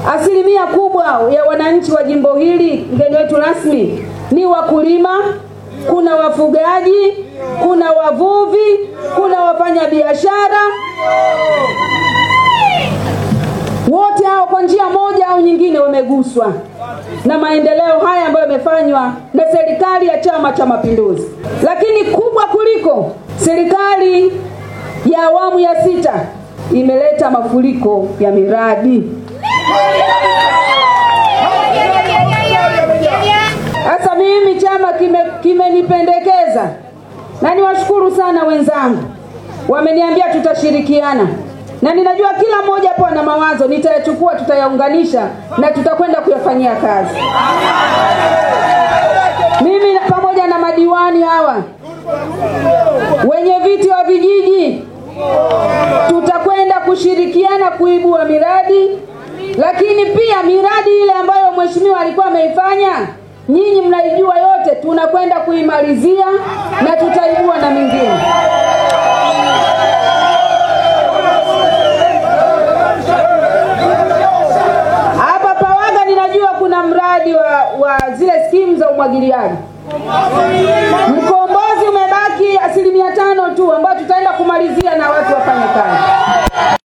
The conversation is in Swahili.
Asilimia kubwa ya wananchi wa jimbo hili, mgeni wetu rasmi, ni wakulima, kuna wafugaji, kuna wavuvi, kuna wafanyabiashara. Wote hao kwa njia moja au nyingine wameguswa na maendeleo haya ambayo yamefanywa na serikali ya Chama cha Mapinduzi. Lakini kubwa kuliko, serikali ya awamu ya sita imeleta mafuriko ya miradi. Sasa mimi chama kimenipendekeza kime na niwashukuru sana wenzangu, wameniambia tutashirikiana, na ninajua kila mmoja hapo ana mawazo, nitayachukua, tutayaunganisha na tutakwenda kuyafanyia kazi. Mimi pamoja na madiwani hawa, wenye viti wa vijiji, tutakwenda kushirikiana kuibua miradi, lakini pia miradi ile ambayo mheshimiwa alikuwa ameifanya nyinyi mnaijua yote, tunakwenda kuimalizia na tutaibua na mingine. Hapa Pawaga ninajua kuna mradi wa, wa zile skimu za umwagiliaji. Mkombozi umebaki asilimia tano tu, ambayo tutaenda kumalizia na watu wafanye kazi.